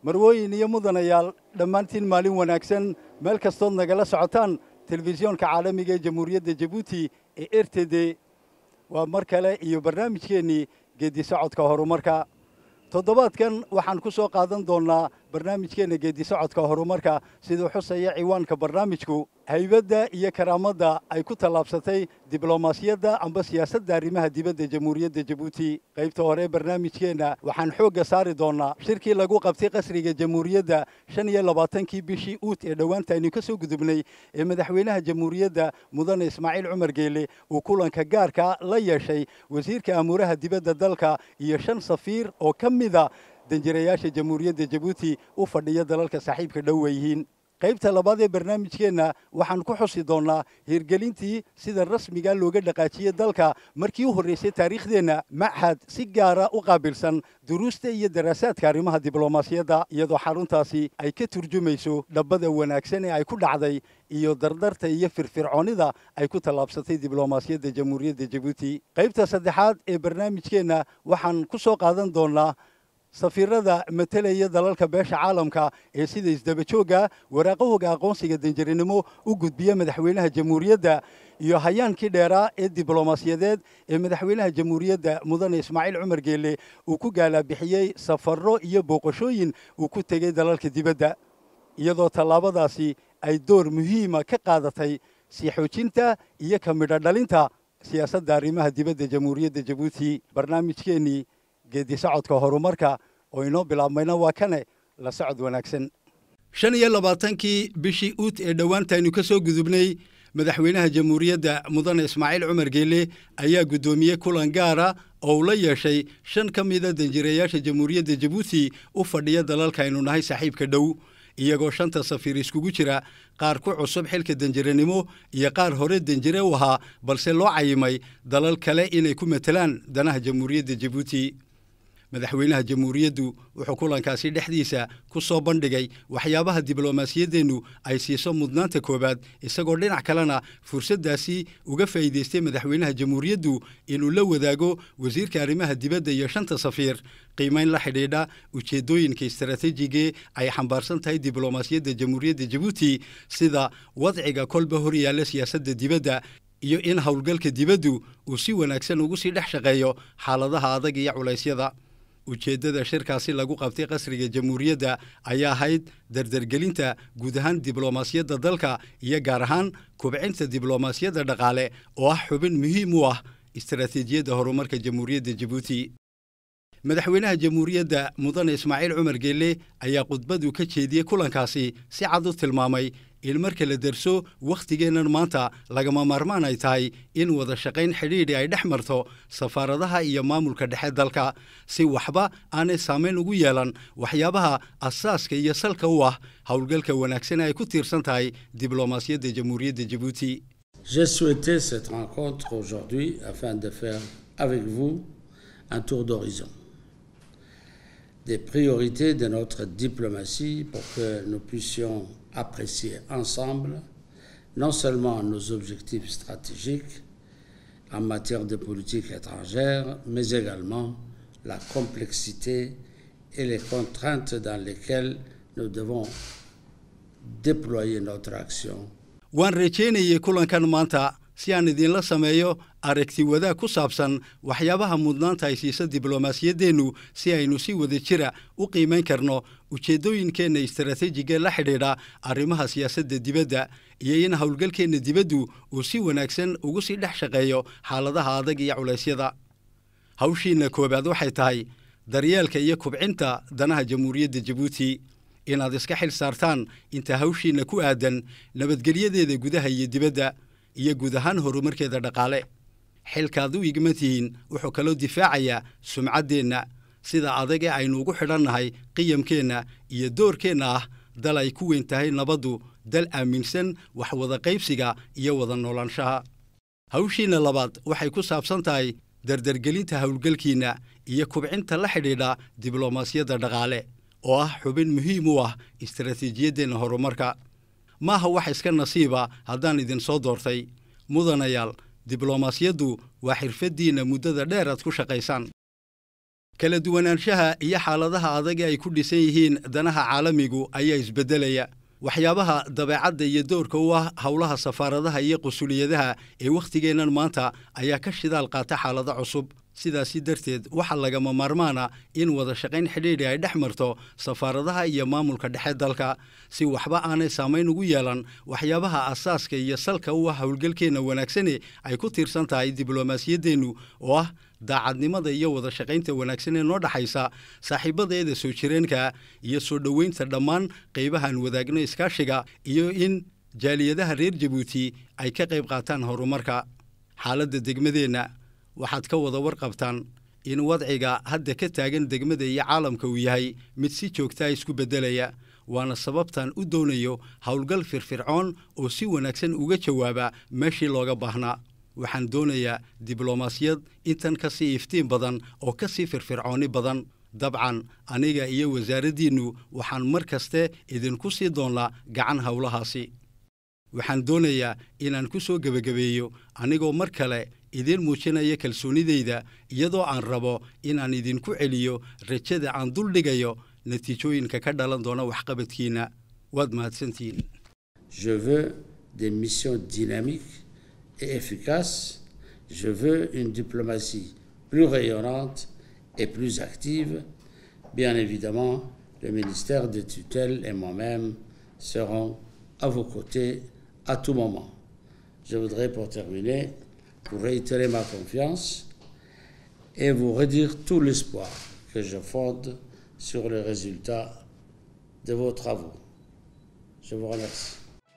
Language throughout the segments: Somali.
marwooyin iyo mudanayaal dhammaantiin maalin wanaagsan meel kastood nagala socotaan telefisyoonka caalamiga ee jamhuuriyadda jabuuti ee r t d waa mar kale iyo barnaamijkeennii geeddi socodka horumarka toddobaadkan waxaan ku soo qaadan doonnaa barnaamijkeenna geeddi socodka horumarka siduu xusaya ciwaanka barnaamijku haybadda iyo karaamadda ay ku tallaabsatay diblomaasiyadda amba siyaasadda arrimaha dibadda jamhuuriyadda jabuuti qaybta hore barnaamijkeenna waxaan xoogga saari doonnaa shirkii lagu qabtay qasriga jamhuuriyadda shan iyo labaatankii bishii uut ee dhowaanta aynu ka soo gudubnay ee madaxweynaha jamhuuriyadda mudane ismaaciil cumar geele uu kulanka gaarka la yeeshay wasiirka amuuraha dibadda dalka iyo shan safiir oo ka mida danjirayaasha jamhuuriyadda jabuuti u fadhiya dalalka saaxiibka dhow yihiin qaybta labaad ee barnaamijkeenna waxaan ku xusi doonnaa hirgelintii sida rasmiga looga dhaqaajiyey dalka markii u horraysay taariikhdeenna machad si gaara u qaabilsan duruusta iyo daraasaadka arrimaha diblomaasiyadda iyadoo xaruntaasi ay ka turjumayso dhabbada wanaagsan ee ay ku dhacday iyo dardarta iyo firfircoonnida ay ku tallaabsatay diblomaasiyadda jamhuuriyadda jabuuti qaybta saddexaad ee barnaamijkeenna waxaan ku soo qaadan doonnaa safiirada matelaya dalalka beesha caalamka ee sida isdabajoogga waraaqahooga aqoonsiga danjarinimo u gudbiya madaxweynaha jamhuuriyadda iyo hayaankii dheeraa ee diblomaasiyadeed ee madaxweynaha jamhuuriyadda mudane ismaaciil cumar geele uu ku gaalabixiyey safarro iyo booqashooyin uu ku tegey dalalka dibadda iyadoo tallaabadaasi ay door muhiima ka qaadatay sii xoojinta iyo ka midho dhalinta siyaasadda arrimaha dibadda jamhuuriyadda jabuuti barnaamijkeennii geeddi socodka horumarka oo inoo bilaabmayna waa kane la socod wanaagsan shan iyo labaatankii bishii uut ee dhowaantaynu ka soo gudubnay madaxweynaha jamhuuriyadda mudane ismaaciil cumar geele ayaa guddoomiyey kulan gaara oo uu la yeeshay shan ka mida danjirayaasha jamhuuriyadda jabuuti u fadhiya dalalka aynu nahay saaxiibka dhow iyagoo shanta safiir iskugu jira qaar ku cusub xilka danjiranimo iyo qaar hore danjire u ahaa balse loo cayimay dalal kale inay ku matelaan danaha jamhuuriyadda jabuuti madaxweynaha jamhuuriyaddu wuxuu kulankaasi dhexdiisa ku soo bandhigay waxyaabaha diblomaasiyaddeennu ay siiso mudnaanta koowaad isagoo dhinac kalena fursaddaasi uga faa'iidaystay madaxweynaha jamhuuriyaddu inuu la wadaago wasiirka arrimaha dibadda iyo shanta safiir qiimayn la xidhiidha ujeeddooyinka istaraatiijigee ay xambaarsan tahay diblomaasiyadda jamhuuriyadda jabuuti sida wadciga kolba hor yaalla siyaasadda dibadda iyo in howlgalka dibaddu uu si wanaagsan ugu sii dhex shaqeeyo xaaladaha adag iyo culaysyada ujeeddada shirkaasi lagu qabtay qasriga jamhuuriyadda ayaa ahayd dardargelinta guud ahaan diblomaasiyadda dalka iyo gaar ahaan kubcinta diblomaasiyadda dhaqaale oo ah xubin muhiim u ah istaraatiijiyadda horumarka jamhuuriyadda jabuuti madaxweynaha jamhuuriyadda mudane ismaaciil cumar geelle ayaa khudbadu ka jeediyey kulankaasi si cad u tilmaamay in marka la derso wakhtigeennan maanta lagama maarmaan ay tahay in wada shaqayn xidhiidhi ay dhex marto safaaradaha iyo maamulka dhexe dalka si waxba aanay saamayn ugu yeelan waxyaabaha asaaska iyo salka u ah howlgalka wanaagsan ay ku tiirsan tahay diblomaasiyadda jamhuuriyadda jabuuti J'ai souhaité cette rencontre aujourd'hui afin de faire avec vous un tour d'horizon des priorités de notre diplomatie pour que nous puissions apprécier ensemble non seulement nos objectifs stratégiques en matière de politique étrangère, mais également la complexité et les contraintes dans lesquelles nous devons déployer notre action. waan rajaynayay kulankan maanta si aan idinla sameeyo aragti wadaag ku saabsan waxyaabaha mudnaanta ay siisa diblomaasiyaddeennu si aynu si wada jira u qiimayn karno ujeeddooyinkeenna istaraatiijiga la xidhiidha arrimaha siyaasadda dibadda iyo in howlgalkeenna dibaddu uu si wanaagsan ugu sii dhex shaqeeyo xaaladaha adag iyo culaysyada hawshiinna koowaad waxay tahay daryeelka iyo kubcinta danaha jamhuuriyadda jabuuti inaad iska xil saartaan inta hawshiinna ku aadan nabadgelyadeeda gudaha iyo dibadda iyo guud ahaan horumarkeeda dhaqaale xilkaad u igman tihiin wuxuu kaloo difaacayaa sumcaddeenna sida adag ee aynu ugu xidhannahay qiyamkeenna iyo doorkeenna ah dal ay ku weyn tahay nabaddu dal aaminsan wax wada qaybsiga iyo wada noolaanshaha hawshiinna labaad waxay ku saabsan tahay dardargelinta howlgalkiinna iyo kubcinta la xidhiidha diblomaasiyadda dhaqaale oo ah xubin muhiim u ah istaraatiijiyaddeenna horumarka maaha wax iska nasiiba haddaan idin soo doortay mudanayaal diblomaasiyaddu waa xirfaddiinna muddada dheer aad ku shaqaysaan kala duwanaanshaha iyo xaaladaha adag ee ay ku dhisan yihiin danaha caalamigu ayaa isbeddelaya waxyaabaha dabeecadda iyo doorka u ah howlaha safaaradaha iyo qusuliyadaha ee wakhtigeennan maanta ayaa ka shidaal qaata xaalado cusub sidaasi darteed waxaa lagama maarmaana in wada shaqayn xidhiidhi ay dhex marto safaaradaha iyo maamulka dhexe dalka si waxba aanay saamayn ugu yeelan waxyaabaha asaaska iyo salka u ah howlgalkeenna wanaagsane ay ku tiirsan tahay diblomaasiyaddeennu oo ah daacadnimada iyo wada shaqaynta wanaagsan ee noo dhaxaysa saaxiibadeeda soo jireenka iyo soo dhoweynta dhammaan qaybahan wadaagno iskaashiga iyo in jaaliyadaha reer jabuuti ay ka qayb qaataan horumarka xaaladda degmadeenna waxaad ka wada warqabtaan in wadciga hadda ka taagan degmada iyo caalamka uu yahay mid si joogtaa isku beddelaya waana sababtan u doonayo howlgal firfircoon oo si wanaagsan uga jawaaba meeshii looga baahnaa waxaan doonayaa diblomaasiyad intan ka sii iftiin badan oo ka sii firfircooni badan dabcan aniga iyo wasaaraddiinnu waxaan mar kaste idinku sii doonnaa gacan howlahaasi waxaan doonayaa inaan ku soo gebagabeeyo anigoo mar kale idiin muujinaya kalsoonidayda iyadoo aan rabo inaan idinku celiyo rajada aan dul dhigayo natiijooyinka ka dhalan doona waxqabadkiinna waad mahadsantihiin Je veux des missions dynamiques et efficaces. Je veux une diplomatie plus rayonnante et plus active. Bien évidemment, le ministère de tutelle et moi-même serons à vos côtés à tout moment. Je voudrais pour terminer vous réitérer ma confiance et vous redire tout l'espoir que je fonde sur le résultat de vos travaux. Je vous remercie.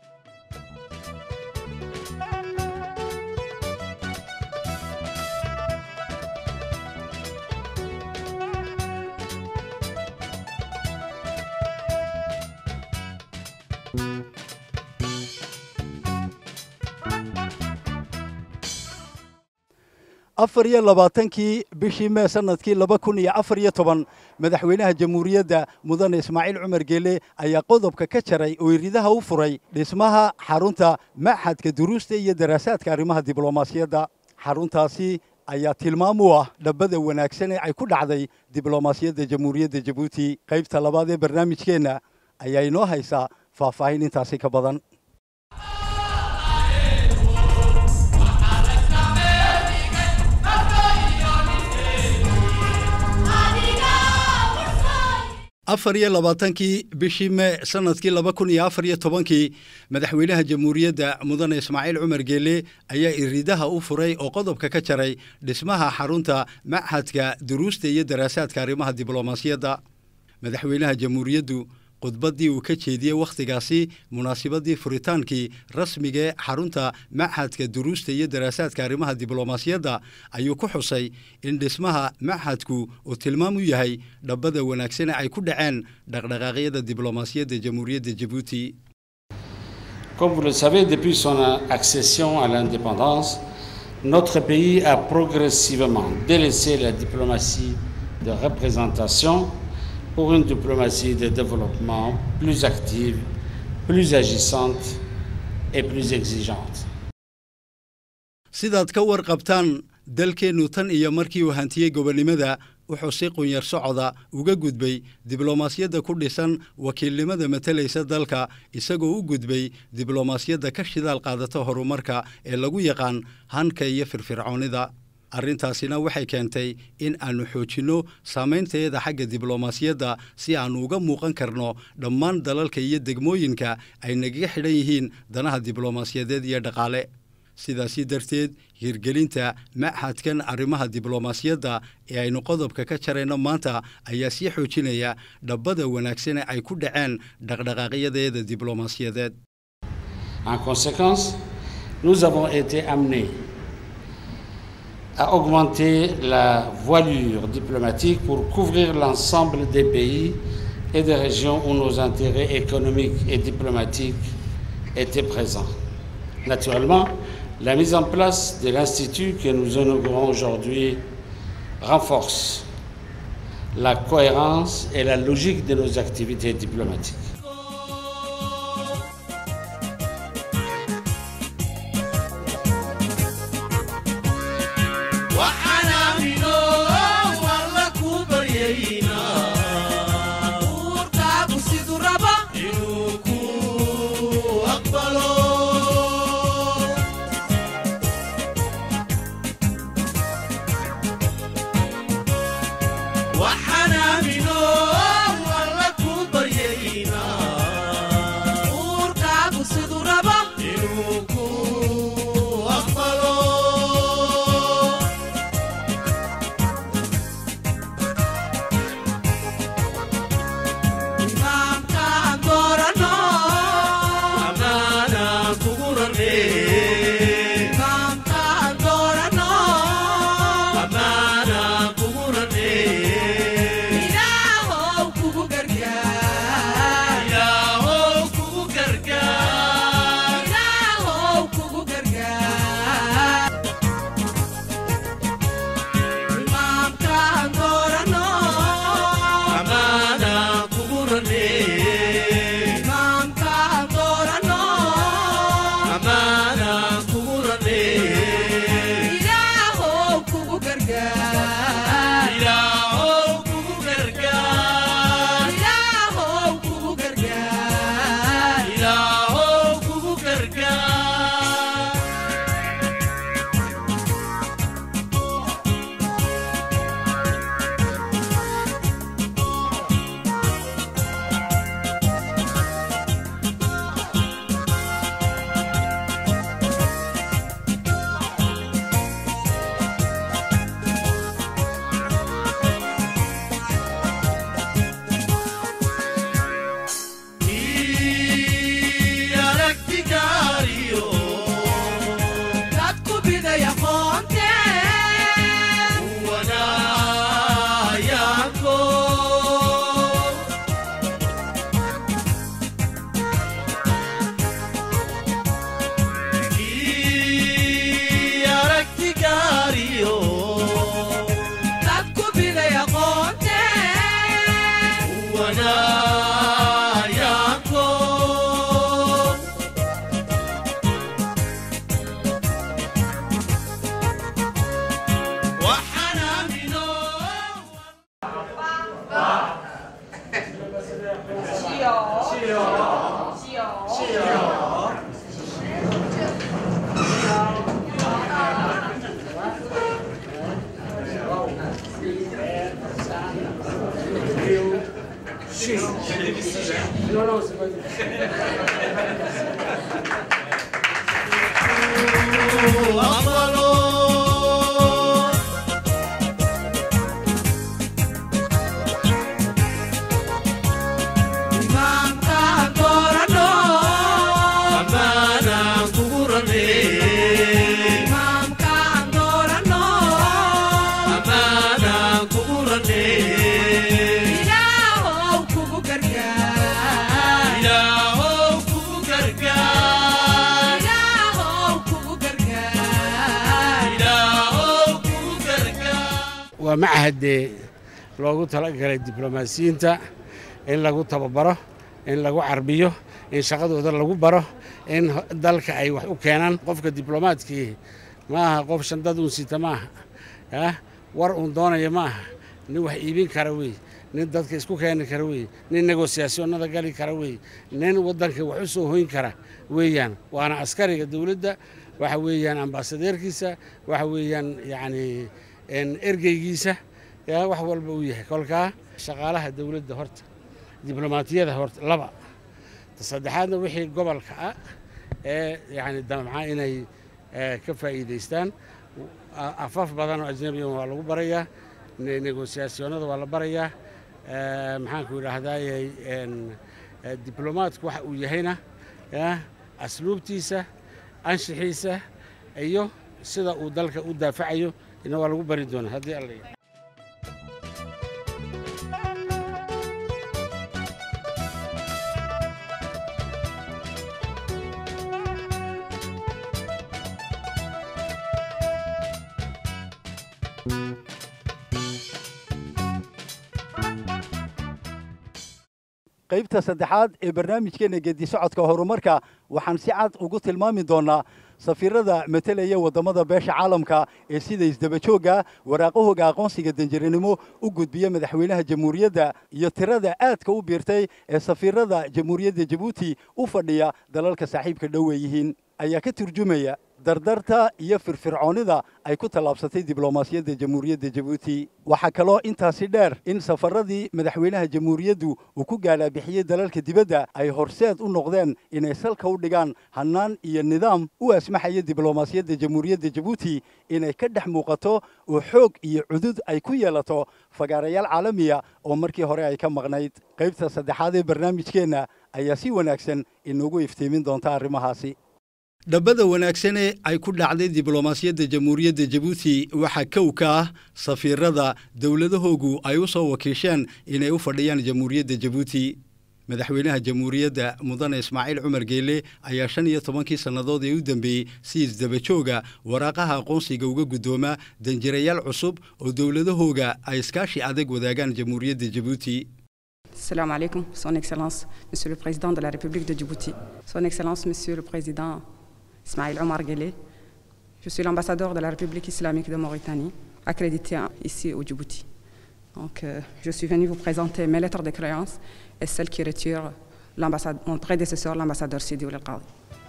afar iyo labaatankii bishii mee sanadkii laba kun iyo afar iyo toban madaxweynaha jamhuuriyadda mudane ismaaciil cumar geele ayaa qodobka ka jaray oo iridaha u furay dhismaha xarunta maxadka duruusta iyo daraasaadka arrimaha diblomaasiyadda xaruntaasi ayaa tilmaam u ah dhabbada wanaagsan ee ay ku dhacday diblomaasiyadda jamhuuriyadda jabuuti qaybta labaad ee barnaamijkeenna ayaa inoo haysaa faahfaahin intaasi ka badan afar iyo labaatankii bishii mee sanadkii laba kun iyo afar iyo tobankii madaxweynaha jamhuuriyadda mudane ismaaciil cumar geele ayaa iridaha u furay oo qodobka ka jaray dhismaha xarunta machadka duruusta iyo daraasaadka arrimaha diblomaasiyadda madaxweynaha jamhuuriyaddu khudbaddii uu ka jeediyey wakhtigaasi munaasibadii furitaankii rasmigae xarunta machadka duruusta iyo daraasaadka arrimaha diblomaasiyadda ayuu ku xusay in dhismaha machadku uu tilmaam u yahay dhabbada wanaagsane ay ku dhaceen dhaqdhaqaaqyada diblomaasiyadda jamhuuriyadda jabuuti Comme vous le savez, depuis son accession à l'indépendance, notre pays a progressivement délaissé la diplomatie de représentation pour une diplomatie de développement plus active, plus agissante et plus exigeante. sidaad ka warqabtaan dalkeennu tan iyo markii uu hantiyey gobonnimada wuxuu si qunyar socoda uga gudbay diblomaasiyadda ku dhisan wakiilnimada matalaysa dalka isagoo u gudbay diblomaasiyadda ka shidaal qaadata horumarka ee lagu yaqaan hanka iyo firfircoonida arrintaasina waxay keentay in aannu xoojinno saamaynteeda xagga diblomaasiyadda si aannu uga muuqan karno dhammaan dalalka iyo degmooyinka ay nagaga xidhan yihiin danaha diblomaasiyadeed iyo dhaqaale sidaasi darteed hirgelinta machadkan arrimaha diblomaasiyadda ee aynu qodobka ka jarayno maanta ayaa sii xoojinaya dhabbada wanaagsane ay ku dhaceen dhaqdhaqaaqyadeeda diblomaasiyadeed En conséquence, nous avons été amenés à augmenter la voilure diplomatique pour couvrir l'ensemble des pays et des régions où nos intérêts économiques et diplomatiques étaient présents. Naturellement, la mise en place de l'Institut que nous inaugurons aujourd'hui renforce la cohérence et la logique de nos activités diplomatiques. waxaan aamino alla ku bar waa machadee loogu talagalay diblomaasiyiinta in lagu tababaro in lagu carbiyo in shaqadooda lagu baro in dalka ay wax u keenaan qofka diblomaadkii ma aha qof shandad uun sita ma aha ah war uun doonaya ma aha nin wax iibin kara wey nin dadka isku keeni kara wey nin negosiyaasyoonnada gali kara wey nin waddanka wax u soo hoyn kara weeyaan waana askariga dowladda waxa weeyaan ambaasadeerkiisa waxa weeyaan yacni ergeygiisa yaa wax walba uu yahay kolkaa shaqaalaha dowladda horta diblomaatiyada horta laba saddexaadna wixii gobolka ah ee yani damca inay ka faa'iidaystaan afaf badan oo ajnabiga waa lagu barayaa negosiyaasyoonnada waa la barayaa maxaanku idhaahdayy diblomaatku waxa uu yahayna asluubtiisa anshixiisa iyo sida uu dalka u daafacayo ina waa lagu bari doonaa haddii alla qaybta saddexaad ee barnaamijkeena geedi socodka horumarka waxaan si cad ugu tilmaami doonaa safiirada matelaya waddamada beesha caalamka ee sida isdabajoogga waraaqahooga aqoonsiga danjiranimo u gudbiya madaxweynaha jamhuuriyadda iyo tirada aadka u biirtay ee safiirada jamhuuriyadda jabuuti u fadhiya dalalka saaxiibka dhowe yihiin ayaa ka turjumaya dardarta iyo firfircoonnida ay ku tallaabsatay diblomaasiyadda jamhuuriyadda jabuuti waxaa kaloo intaasi dheer in safaradii madaxweynaha jamhuuriyaddu uu ku gaalaabixiyey dalalka dibadda ay horseed u noqdeen inay salka u dhigaan hannaan iyo nidaam u asmaxaya diblomaasiyadda jamhuuriyadda jabuuti inay ka dhex muuqato oo xoog iyo cudud ay ku yeelato fagaarayaal caalamiya oo markii hore ay ka maqnayd qaybta saddexaad ee barnaamijkeenna ayaa si wanaagsan inoogu iftiimin doonta arrimahaasi dhabbada wanaagsane ay ku dhacday diblomaasiyadda jamhuuriyadda jabuuti waxaa kow ka ah safiirada dowladahoogu ay u soo wakiisheen inay u fadhiyaan jamhuuriyadda jabuuti madaxweynaha jamhuuriyadda mudane ismaaciil cumar geele ayaa shan iyo tobankii sannadood ee u dambeeyey si isdabajooga waraaqaha aqoonsiga uga guddooma danjirayaal cusub oo dowladahooga ay iskaashi adag wadaagaan jamhuuriyadda jabuuti Salam alaikum, Son Excellence, Monsieur le Président de la République de Djibouti. Son Excellence, Monsieur le Président Ismail Omar Guelleh. Je suis l'ambassadeur de la République islamique de Mauritanie, accrédité ici au Djibouti. Donc, euh, je suis venu vous présenter mes lettres de créance et celles qui retirent mon prédécesseur, l'ambassadeur Sidi Oul Qadi.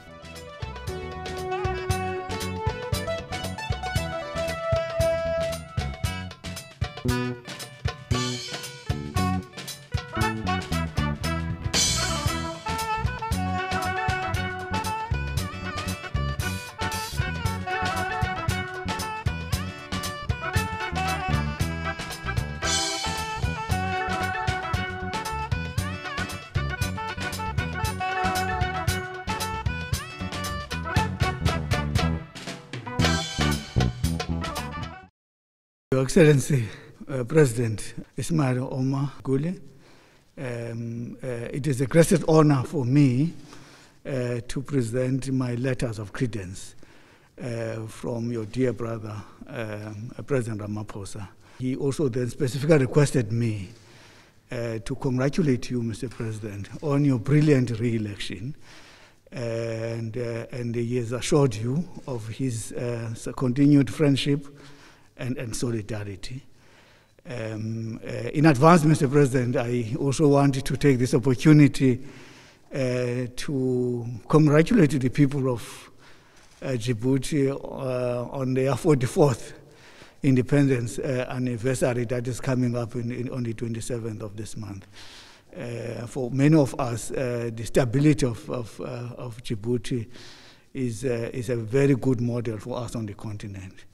Your Excellency, uh, President Ismail Omar Gule, um, uh, it is a great honor for me uh, to present my letters of credence uh, from your dear brother, um, President Ramaphosa. He also then specifically requested me uh, to congratulate you, Mr. President, on your brilliant re-election. And, uh, and he has assured you of his uh, continued friendship and, and solidarity. Um, uh, in advance, Mr. President, I also wanted to take this opportunity uh, to congratulate the people of uh, Djibouti uh, on their 44th independence uh, anniversary that is coming up in, in, on the 27th of this month. uh, for many of us, uh, the stability of, of, uh, of Djibouti is, uh, is a very good model for us on the continent.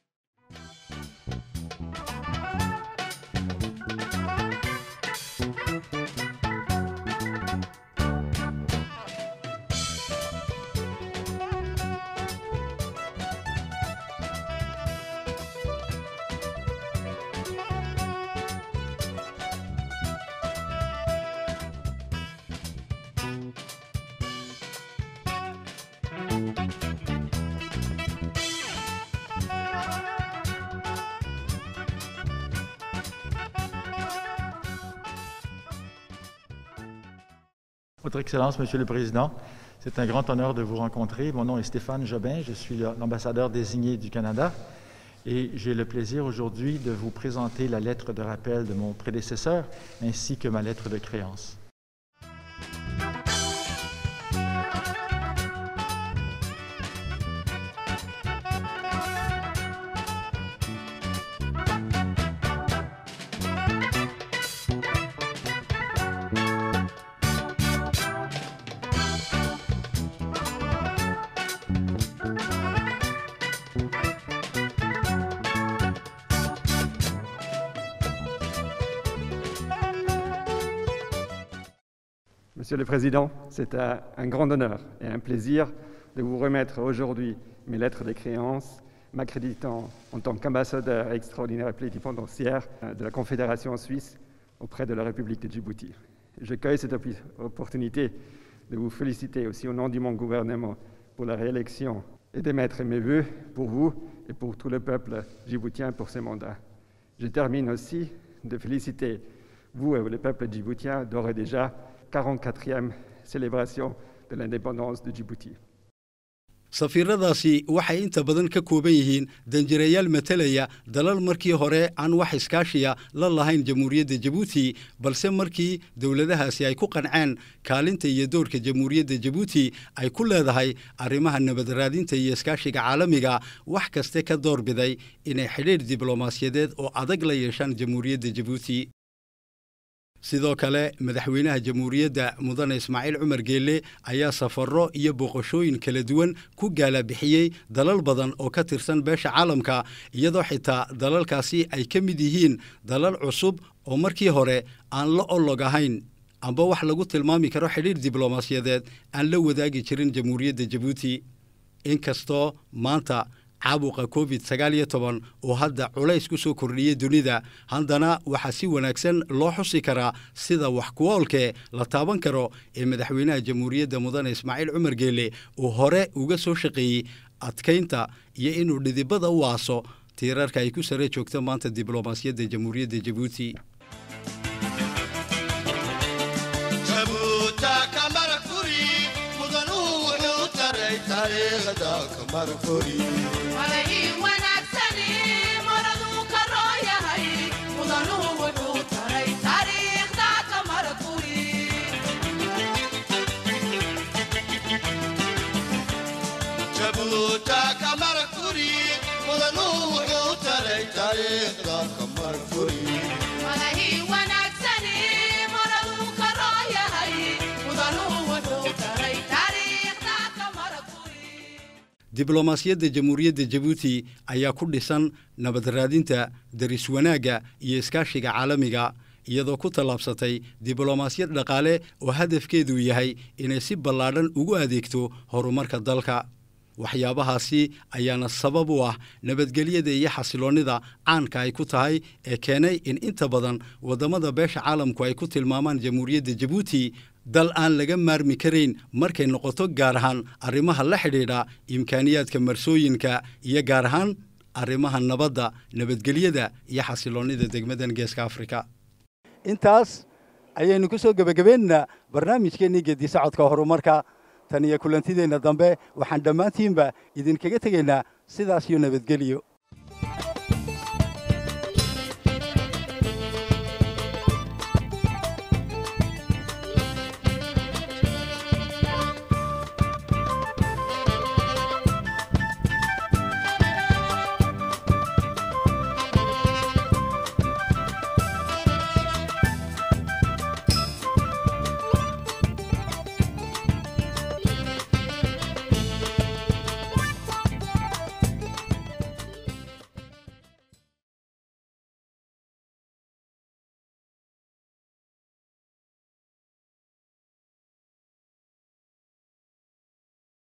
Votre Excellence, Monsieur le Président, c'est un grand honneur de vous rencontrer. Mon nom est Stéphane Jobin, je suis l'ambassadeur désigné du Canada et j'ai le plaisir aujourd'hui de vous présenter la lettre de rappel de mon prédécesseur ainsi que ma lettre de créance. Monsieur le Président, c'est un, un grand honneur et un plaisir de vous remettre aujourd'hui mes lettres de créance m'accréditant en tant qu'ambassadeur extraordinaire et plénipotentiaire de la Confédération suisse auprès de la République de Djibouti. Je cueille cette oppi- opportunité de vous féliciter aussi au nom de mon gouvernement pour la réélection et d'émettre mes vœux pour vous et pour tout le peuple djiboutien pour ce mandat. Je termine aussi de féliciter vous et le peuple djiboutien d'ores et déjà 44e célébration de l'indépendance de Djibouti. safiiradaasi waxay inta badan ka kooban yihiin danjirayaal matalaya dalal markii hore aan wax iskaashiya la lahayn jamhuuriyadda jabuuti balse markii dowladahaasi ay ku qanceen kaalinta iyo doorka jamhuuriyadda jabuuti ay ku leedahay arrimaha nabad raadinta iyo iskaashiga caalamiga wax kaste ka doorbiday inay xidhiidh diblomaasiyadeed oo adag la yeeshaan jamhuuriyadda jabuuti sidoo kale madaxweynaha jamhuuriyadda mudane ismaaciil cumar geelle ayaa safarro iyo booqashooyin kala duwan ku gaalabixiyey dalal badan oo ka tirsan beesha caalamka iyadoo xitaa dalalkaasi ay ka mid yihiin dalal cusub oo markii hore aan la olog ahayn amba wax lagu tilmaami karo xidhiir diblomaasiyadeed aan la wadaagi jirin jamhuuriyadda jabuuti inkastoo maanta caabuqa covid sagaal iyo toban oo hadda culays ku soo kordhiyey dunida haddana waxaa si wanaagsan loo xusi karaa sida wax kuwoolkee la taaban karo ee madaxweynaha jamhuuriyadda mudane ismaaciil cumar geelle uu hore uga soo shaqeeyey adkaynta iyo inuu dhidibada u aaso tiirarka ay ku sare joogto maanta diblomaasiyadda jamhuuriyadda jabuuti diblomaasiyadda jamhuuriyadda jabuuti ayaa ku dhisan nabad raadinta daris wanaagga iyo iskaashiga caalamiga iyadoo ku tallaabsatay diblomaasiyad dhaqaale oo hadafkeedu yahay inay si ballaadhan ugu adeegto horumarka dalka waxyaabahaasi ayaana sabab u ah nabadgelyada iyo xasiloonnida caanka ay ku tahay ee keenay in inta badan waddamada beesha caalamku ay ku tilmaamaan jamhuuriyadda jabuuti dal aan laga maarmi karayn markay noqoto gaar ahaan arrimaha la xidhiidha imkaaniyaadka marsooyinka iyo gaar ahaan arrimaha nabadda nabadgelyada iyo xasiloonnida degmadan geeska afrika intaas ayaynu ku soo gebagabaynaynaa barnaamijkeennii geedi socodka horumarka tan iyo kulantideenna dambe waxaan dhammaantiinba idinkaga tegaynaa sidaas iyo nabadgelyo